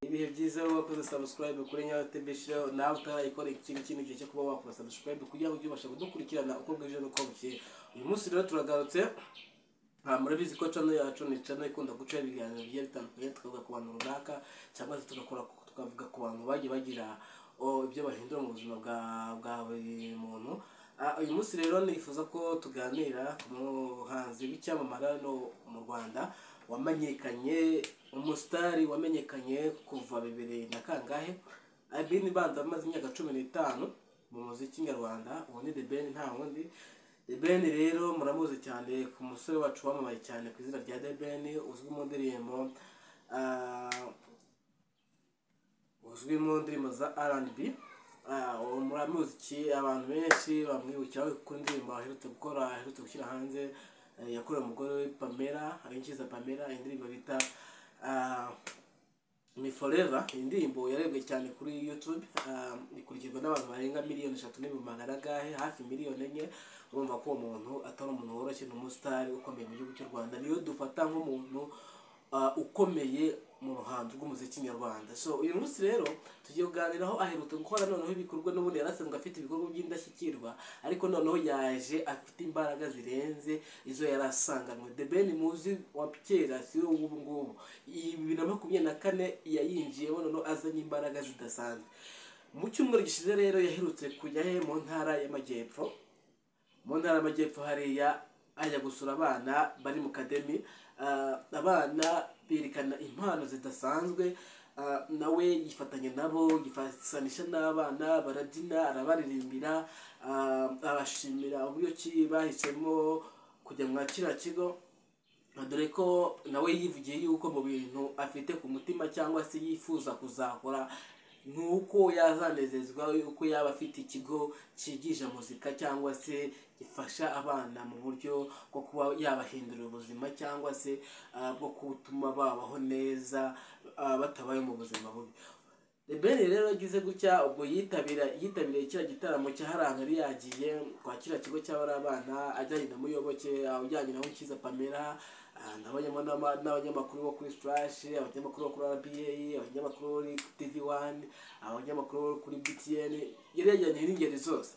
ibihe byiza aho wakoze sabusikarayibe kuri nyawatebeshireho nawe utarayikora ikindi kintu gihe cyo kuba wakora sabusikarayibe kugira ngo ujye ubasha kudukurikirana uko bwije n'uko bukeye uyu munsi rero turagarutse nta murabizi ko cano yacu ni cano ikunda guca ibiganiro bigiye bitandukanye tukavuga ku bantu runaka cyangwa se tugakora tukavuga ku bantu bagiye bagira o, ibyo bahindura mu buzima bwa bwa buri muntu Ah, uyu munsi rero nifuza ko tuganira ku muhanzi w'icyamamare hano mu rwanda wamenyekanye umusitari wamenyekanye kuva bibiri na kangahe abini banza amaze imyaka cumi n'itanu mu muziki nyarwanda ubu ni the ben nta wundi The Ben rero muramuzi cyane ku musore wacu wamamaye cyane ku izina rya The Ben uzwi mu ndirimbo ah, uzwi mu ndirimbo za R&B Ah, uwo muramuziki abantu benshi bamwibukira ku ndirimbo aherutse gukora aherutse gushyira hanze eh, yakorewe umugore we Pamela Abinjiza Pamela indirimbo bita ah, ni forever iyi ndirimbo yarebwe cyane kuri youtube ah, ikurikirwa n'abantu barenga miliyoni eshatu n'ibihumbi magana agahe hafi miliyoni enye urumva ko uwo muntu atari umuntu woroshye ni umusitari ukomeye mu gihugu cy'u rwanda niyo dufata nk'umuntu ah, ukomeye mu ruhando rw'umuziki nyarwanda so uyu munsi rero tugiye kuganiraho aherutse gukora noneho ibikorwa n'ubundi yari asanzwe afite ibikorwa by'indashyikirwa ariko noneho yaje afite imbaraga zirenze izo yari asanganywe the ben muzi wa kera si we w'ubu ngubu iyi bibiri na makumyabiri na kane yayinjiyemo noneho azanye imbaraga zidasanzwe mu cyumweru gishize rero yaherutse kujya he mu ntara y'amajyepfo mu ntara y'amajyepfo hariya ajya gusura abana bari mu kademi Ah, abana berekana impano zidasanzwe Ah, nawe yifatanya nabo yifasanisha n'abana barabyina arabaririmbira Ah, abashimira uburyo ki bahisemo kujya mwa kiriya kigo dore ko nawe yivugiye yuko mu bintu afite ku mutima cyangwa se yifuza kuzakora ni uko yazanezezwa uko yaba afite ikigo cyigisha muzika cyangwa se gifasha abana mu buryo bwo kuba yabahindurira ubuzima cyangwa se ah, bwo gutuma babaho neza ah, batabaye mu buzima bubi The Ben rero yagize gutya ubwo yitabira yitabiriye kiriya gitaramo cy'aharanga yari yagiye kwa kiriya kigo cy'abari abana ajyanye na muyoboke ajyanye na Nkiza Pamela ah, n'abanyama- n'aba- n'abanyamakuru bo kuri Splash abanyamakuru bo kuri RBA abanyamakuru bo kuri TV1 abanyamakuru bo kuri BTN yari yajyanye n'ingeri zose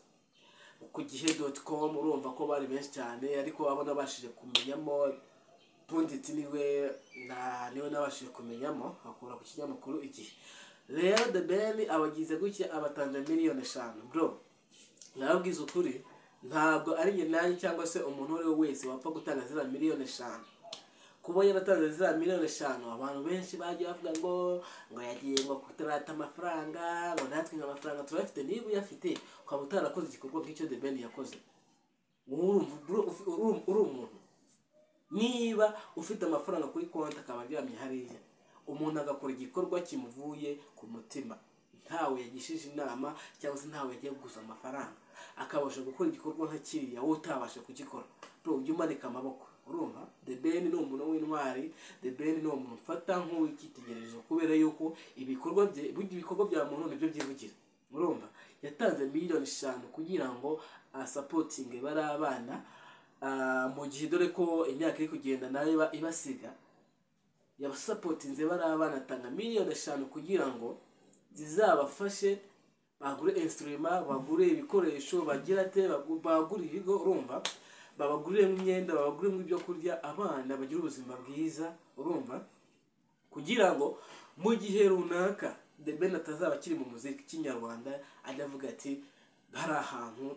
ku gihe doti komu urumva ko bari benshi cyane ariko abo nabashije kumenyamo punditsi niwe na niwe nabashije kumenyamo akura ku kinyamakuru igihe rero the ben abagize gutya abatanga miliyoni eshanu bro nababwiza ukuri ntabwo ari njye nanjye cyangwa se umuntu uwo ari we wese wapfa gutanga ziriya miliyoni eshanu kuba yaratanze ziriya miliyoni eshanu abantu benshi bagiye bavuga ngo ngo yagiye ngo kutarata amafaranga ngo natwe ngo amafaranga turayafite niba uyafite ukaba utarakoze igikorwa nk'icyo the ben yakoze urumva uru- uru- uri umuntu niba ufite amafaranga kuri konti akaba aryamye hariya umuntu agakora igikorwa kimuvuye ku mutima ntawe yagishije inama cyangwa se ntawe yagiye gusa amafaranga akabasha gukora igikorwa nka kiriya wowe utabasha kugikora bro ujye umanika amaboko urumva the ben ni umuntu w'intwari the ben ni umuntu ufata nk'uw'icyitegererezo kubera yuko ibikorwa bye burya ibikorwa bya muntu nibyo byivugira urumva yatanze miliyoni eshanu kugira ngo asapotinge bari abana Ah, mu gihe dore ko imyaka iri kugenda nayo iba- ibasiga yabasapotinze bari abana atanga miliyoni eshanu kugira ngo zizabafashe bagure insitirima bagure ibikoresho bagira ate bagu- bagure ibigo urumva babaguriremo imyenda babaguriremo ibyo kurya abana bagire ubuzima bwiza urumva kugira ngo mu gihe runaka The Ben atazaba akiri mu muziki kinyarwanda ajya avuga ati hari ahantu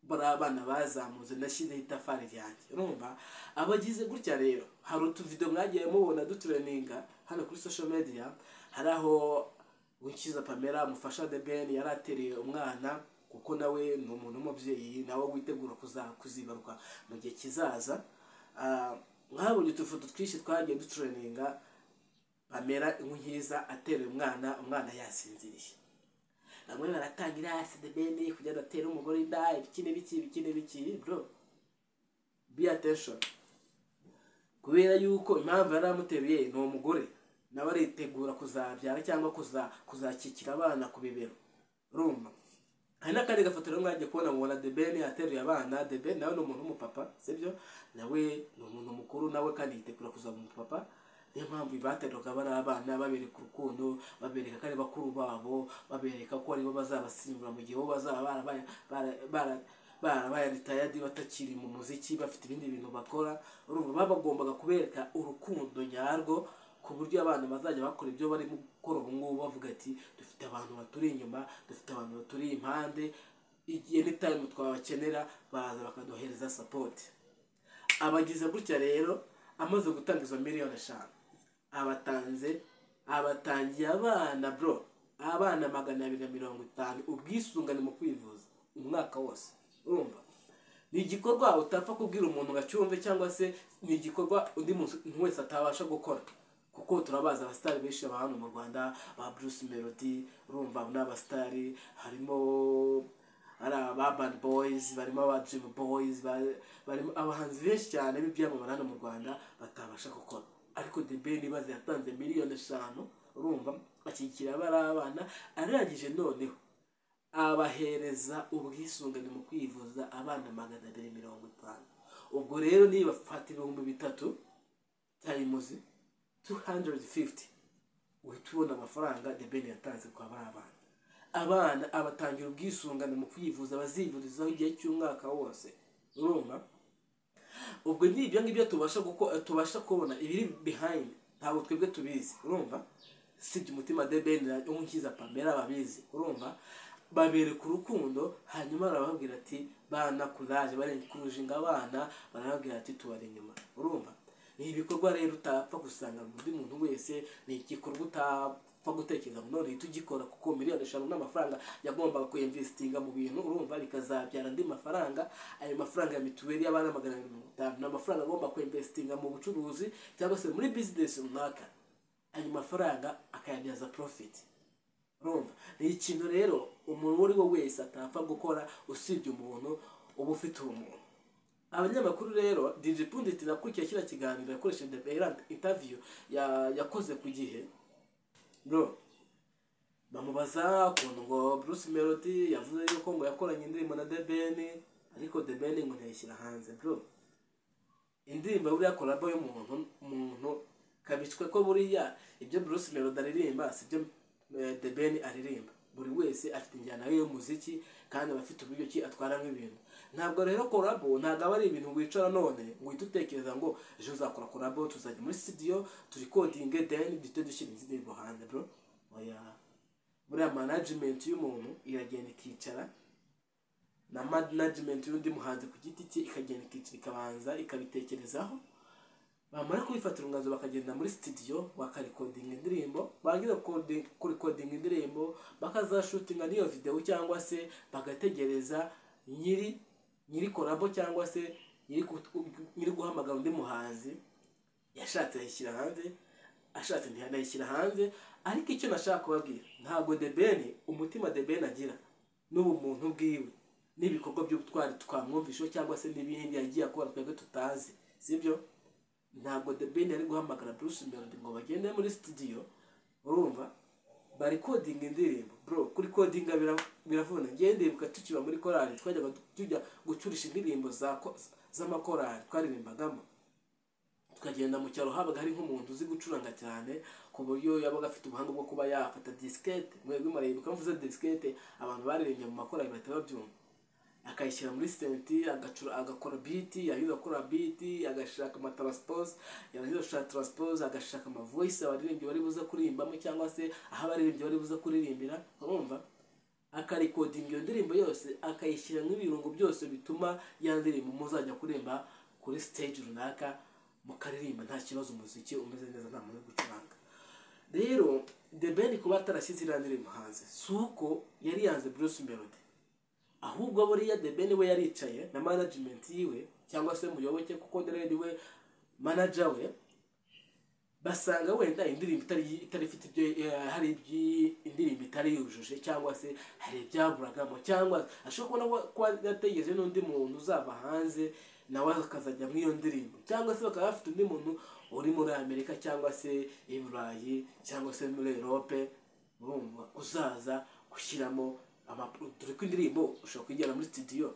bari abana bazamutse ndashyizeho itafari ryanjye urumva abagize gutya rero hari utuvido mwagiye mubona dutureninga hano kuri social media hari aho Wikiza Pamela amufasha The Ben yari atereye umwana kuko nawe ni umuntu w'umubyeyi nawe witegura kuza- kuzibaruka mu gihe kizaza Ah, mwabonye utufoto twinshi twagiye dutureninga bamera inkunkiza ateruye umwana umwana yasinziriye bamwe baratangira asidebeni kujya adatera umugore inda ibiki n'ibiki ibiki n'ibiki bro be attention kubera yuko impamvu yari amuteruye ni umugore nawe aritegura kuzabyara cyangwa kuza kuzakikira abana ku bibero rumva hari n'akandi gafoto rero mwagiye kubona mubona debeni ateruye abana debeni nawe ni umuntu w'umupapa sibyo nawe ni umuntu mukuru nawe kandi yitegura kuzaba umupapa niyo mpamvu bateruraga bari abana babereka urukundo babereka ko ari bakuru babo babereka ko aribo bazabasimbura mu gihe bo bazaba barabaye bara- bara- barabaye ritayadi batakiri mu muziki bafite ibindi bintu bakora urumva baba bagombaga kubereka urukundo nyarwo ku buryo abana bazajya bakora ibyo barimo gukora ubu ngubu bavuga ati dufite abantu baturi inyuma dufite abantu baturi impande igihe n'itayime twabakenera baza bakaduhereza sapoti abagize gutya rero amaze gutanga izo miliyoni eshanu abatanze abatangiye abana bro abana magana abiri na mirongo itanu ubwisungane mu kwivuza umwaka wose urumva ni igikorwa utapfa kubwira umuntu ngo acyumve cyangwa se ni igikorwa undi muntu wese atabasha gukora kuko turabazi abasitari benshi baba hano mu rwanda ba bruce melody urumva ni abasitari harimo ari aba Urban Boys barimo aba Dream Boys ba- barimo abahanzi benshi cyane b'ibyamamare hano mu Rwanda batabasha gukora ariko The Ben Ibaze yatanze miliyoni eshanu urumva akikira bari abana arangije noneho abahereza ubwisungane mu kwivuza abana magana abiri mirongo itanu ubwo rero niba fata ibihumbi bitatu tayimuzi 250 uhita ubona amafaranga The Ben yatanze kwa bari abana abana abatangira ubwisungane mu kwivuza bazivurizaho igihe cy'umwaka wose urumva ubwo ni ibyo ngibyo tubasha guko- tubasha kubona ibiri behind ntabwo twebwe tubizi urumva sibye umutima de ben unkiza pamela babizi urumva babereka urukundo hanyuma arababwira ati bana kuraje kurujinga abana barababwira ati tubari inyuma urumva ni ibikorwa rero utapfa gusanga undi muntu wese ni igikorwa utapfa gutekereza ngo none uhita ugikora kuko miliyoni eshanu n'amafaranga yagombaga kuyinvesitinga mu bintu urumva bikazabyara andi mafaranga ayo mafaranga ya mituweli y'abana magana abiri mirongo itanu ni amafaranga agomba kuyinvesitinga mu bucuruzi cyangwa se muri bizinesi runaka ayo mafaranga akayabyaza profit urumva ni ikintu rero umuntu uwo ari we wese atapfa gukora usibye umuntu uba ufite ubumuntu abanyamakuru rero DJ Pundit nakurikiye kiriya kiganiro yakoresheje The Beirand interview ya- yakoze ku gihe bro bamubaza ukuntu ngo Bruce Melody yavuze yuko ngo yakoranye indirimbo na The Ben ariko The Ben ngo ntiyashyira hanze bro indirimbo buriya kolabo y'umuntu umuntu kabitswe ko buriya ibyo Bruce Melody aririmba si byo eh, The Ben aririmba buri wese afite injyana ye y'umuziki kandi aba afite uburyo ki atwaramo ibintu ntabwo rero kolabo ntabwo aba ari ibintu wicara none ngo uhite utekereza ngo ejo uzakora kolabo tuzajya muri studio turikodinge then duhite dushyira indirimbo hanze bro oya buriya management y'umuntu iragenda ikicara na management y'undi muhanzi ku giti cye ikagenda ikicara ikabanza ikabitekerezaho bamara kubifatira umwanzuro bakagenda muri studio bakarikodinga indirimbo barangiza kodi- kurikodinga indirimbo bakazashutinga n'iyo videwo cyangwa se bagategereza nyiri nyiri korabo cyangwa se nyiri ku- nyiri guhamagara undi muhanzi yashatse yayishyira hanze ashatse ntiyanayishyira hanze ariko icyo nashaka kubabwira ntabwo debeni umutima debeni agira n'ubumuntu bwiwe n'ibikorwa by'ubutwari twamwumvisheho cyangwa se n'ibindi yagiye akora twebwe tutazi sibyo ntabwo debeni yari guhamagara bruce melody ngo bagende muri studio urumva bari kodinga indirimbo bro kuri kodinga bira- biravuna ngewe ndibuka tukiba muri korali twajyaga tujya gucurisha indirimbo za ko- z'amakorali twaririmbagamo tukagenda mu cyaro habaga hari nk'umuntu uzi gucuranga cyane ku buryo yabaga afite ubuhanga bwo kuba yafata disikete mwebwe murayibuka mvuze disikete abantu baririmbye mu makorali bahita babyumva akayishyira muri senti agacura- agakora biti yarangiza gukora biti agashaka amataransipose yarangiza gushaka taransipose agashaka amavoyisi abaririmbyi bari buze kuririmbamo cyangwa se aho abaririmbyi bari buze kuririmbira urumva akarikodinga iyo ndirimbo yose akayishyiramo ibirungo byose bituma ya ndirimbo muzajya kuririmba kuri stage runaka mukaririmba nta kibazo umuziki umeze neza nta muntu uri gucuranga rero the ben kuba atarashyize iriya ndirimbo hanze si uko yari yanze bruce melody ahubwo buriya the ben we yaricaye na management yiwe cyangwa se muyoboke kuko deredi we manager we basanga wenda indirimbo itari itari ifite ibyo eh, hari ibyi- indirimbo itari yujuje cyangwa se hari ibyaburagamo cyangwa ashobora kubona ko- ko yategereje n'undi muntu uzaba hanze nawe akazajya muri iyo ndirimbo cyangwa se bakaba bafite undi muntu uri muri amerika cyangwa se i burayi cyangwa se muri erope urumva uzaza gushyiramo amapuro dore ko indirimbo ushobora kuyijyana muri studio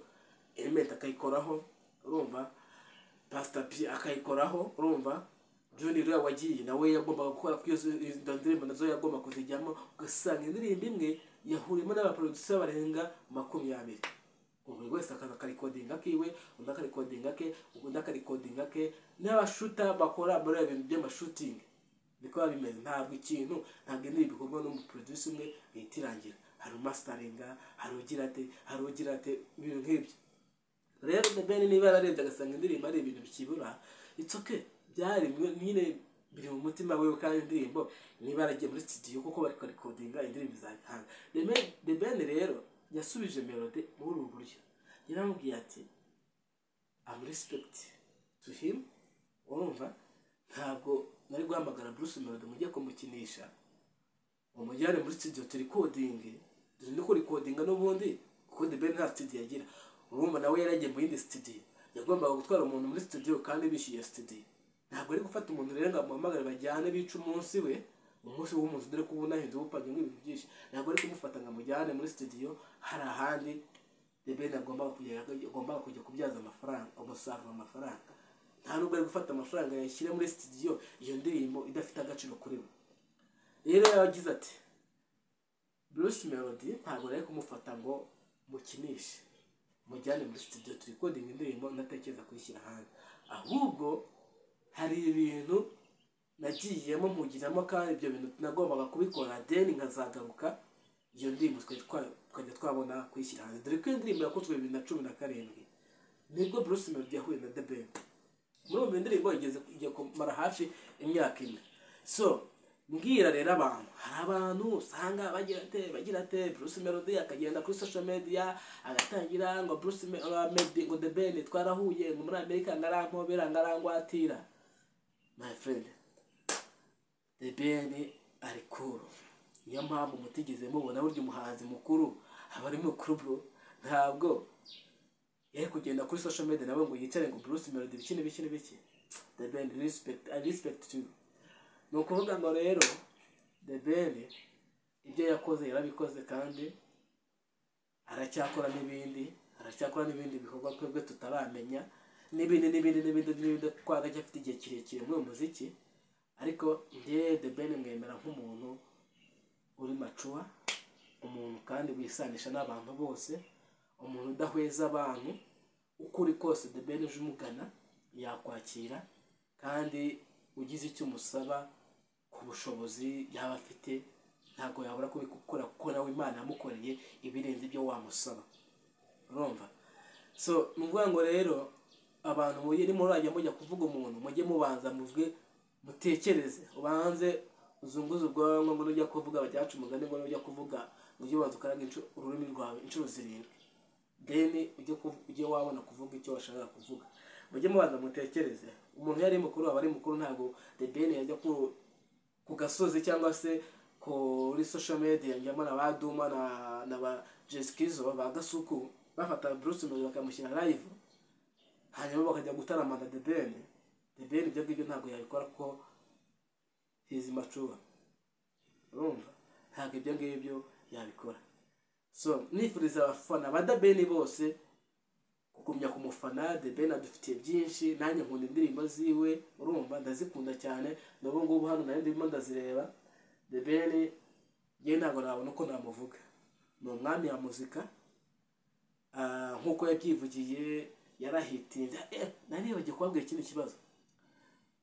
element akayikoraho urumva pasita p akayikoraho urumva John Leroy wagiye nawe yagombaga gukora kuri izo izo ndirimbo nazo yagomba kuzijyamo ugasanga indirimbo imwe yahuriyemo n'abaproducer barenga makumyabiri buri wese akaza akarikodinga akiwe undi akarikodinga ke undi akarikodinga ke n'abashuta bakora muri ibi bintu by'amashutingi niko biba bimeze ntabwo ikintu ntabwo indirimbo ikorwa n'umuproducer umwe ihita irangira hari umasitaringa hari ugira ate hari ugira ate ibintu nk'ibyo rero The Ben niba yararebye agasanga indirimbo ari ibintu bikibura it's okay byaremwe nyine biri mu mutima we kandi indirimbo niba yaragiye muri studio kuko bari kurikodinga indirimbo izabihanga The Ben- The Ben rero yasubije melody muri ubu buryo yaramubwiye ati I'm respect to him urumva ntabwo nari guhamagara Bruce Melody mujye kumukinisha umujyane muri studio turikodinge dore ni kurikodinga n'ubundi kuko The Ben nta studio agira urumva nawe yaragiye mu yindi studio yagombaga gutwara umuntu muri studio kandi bishyuye studio ntabwo ari gufata umuntu rero ngo amuhamagare bajyane bice umunsi we umunsi w'umunsi dore ko ubu nahinze ubupanye nk'ibintu byinshi ntabwo ari kumufata ngo amujyane muri studio hari ahandi The Ben agombaga kujya agombaga kujya kubyaza amafaranga umusaruro amafaranga nta nubwo ari gufata amafaranga yashyira muri studio iyo ndirimbo idafite agaciro kuri we rero yagize ati Bruce Melody ntabwo nari kumufata ngo mukinishe mujyane muri studio turi kodinga indirimbo ntatekereza kuyishyira hanze ahubwo hari ibintu nagiyemo mpugiramo kandi ibyo bintu nagombaga kubikora deni nkazagaruka iyo ndirimbo twari twa- twajya twabona kuyishyira hanze dore ko iyo ndirimbo yakozwe bibiri na cumi na karindwi nibwo Bruce Melody yahuye na The Ben muri ubu indirimbo igeze igiye kumara hafi imyaka ine so mbwira rero abantu hari abantu usanga bagira ate bagira ate Bruce Melody akagenda kuri social media agatangira ngo Bruce Me- uh, Melody ngo The Ben twarahuye ngo muri Amerika ngarampobera ngarangwatira my friend The Ben ari cool niyo mpamvu mutigeze mubona burya umuhanzi mukuru aba ari mukuru bro ntabwo yari kugenda kuri social media nawe ngo yicare ngo Bruce Melody bikine bikine biki The Ben respect I respect to you ni ukuvuga ngo rero The Ben ibyo yakoze yarabikoze kandi aracyakora n'ibindi aracyakora n'ibindi bikorwa twebwe tutaramenya n'ibindi n'ibindi n'ibindi n'ibindi kuko aracyafite igihe kirekire muri uyu muziki ariko njyewe The Ben mwemera nk'umuntu uri macuwa umuntu kandi wisanisha n'abantu bose umuntu udahweza abantu uko uri kose The Ben uje umugana yakwakira kandi ugize icyo umusaba ku bushobozi yaba afite ntabwo yabura kubikora kuko nawe Imana yamukoreye ibirenze ibyo wamusaba urumva so ni ukuvuga ngo rero abantu mujye ni murajya mujya kuvuga umuntu mujye mubanza muvuge mutekereze ubanze uzunguze ubwonko ngo nujya kuvuga bajyacu umugani ngo nujya kuvuga ngo ujye ubanza ukaraga inshuro- ururimi rwawe inshuro zirindwi deni ujye kuv- ujye wabona kuvuga icyo washakaga kuvuga mujye mubanza mutekereze umuntu yari mukuru aba ari mukuru ntabwo the deni yajya ku- ku gasozi cyangwa se kuri social media njyamo na ba duma na, na ba jesikizo ba gasuku bafata bruce melody bakamushyira live hanyuma bakajya gutaramana the ben the ben ibyo ngibyo ntabwo yabikora kuko hizi macuba urumva ntabwo ibyo ngibyo yabikora so nifuriza abafana ba dabeni bose kugumya kumufana debeni adufitiye byinshi nanjye nkunda indirimbo ziwe urumva ndazikunda cyane n'ubu ngubu hano nayo ndimo ndazireba debeni ye ntabwo nabona uko namuvuga ni umwami wa muzika Ah, nk'uko yabyivugiye yarahitinze eh nanibagiye kubabwira ikindi kibazo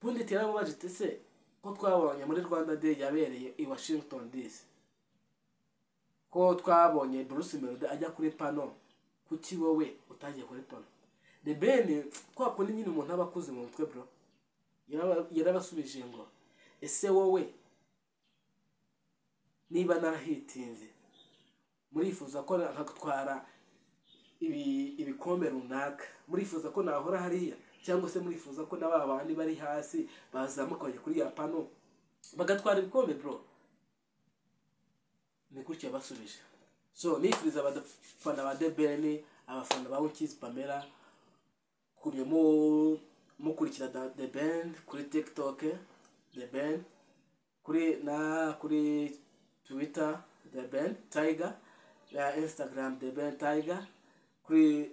ubundi teramubaje tese ko twabonye muri rwanda day yabereye i washington dc ko twabonye Bruce Melody ajya kuri pano kuki wowe utagiye kuri pano The Ben kwa kundi nyine umuntu aba akuze mu mutwe bro Yaraba- yarabasubije ngo ese wowe niba narahitinze murifuza ko nkatwara ibi- ibikombe runaka murifuza ko nahora hariya cyangwa se murifuza ko na ba bandi bari hasi bazamuka bajya kuri ya pano bagatwara ibikombe bro ni gutya basubije so nifuriza abafana ba debeni abafana ba wikizi pamela kugumya mu- mukurikira da- the band kuri tiktok the band kuri na kuri twitter the band tiger na instagram the band tiger kuri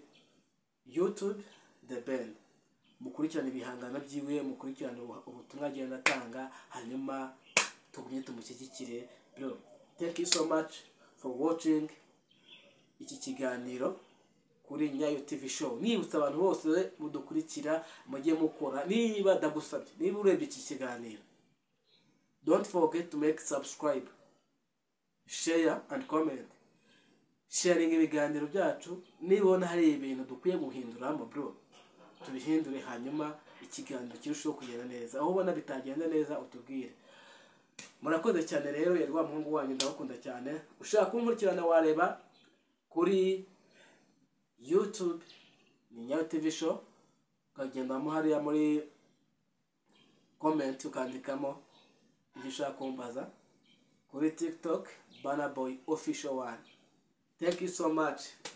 youtube the band mukurikirane ibihangano byiwe mukurikirane ubu- ubutumwa agenda atanga hanyuma tugumye tumushyigikire bro thank you so much for watching iki kiganiro kuri nyayo tv show nibutsa abantu bose mudukurikira mujye mukora niba ndagusabye niba urebye iki kiganiro don't forget to make subscribe share and comment sharinga ibiganiro byacu nibona hari ibintu dukwiye guhinduramo bro tubihindure hanyuma ikiganiro kirusheho kugenda neza aho ubona bitagenda neza utubwire murakoze cyane rero yari wa muhungu wanyu ndabakunda cyane ushaka kunkurikirana wareba kuri youtube ni nyayo tv show ukagendamo hariya muri comment ukandikamo ibyo ushaka kumbaza kuri tiktok bana boy official one thank you so much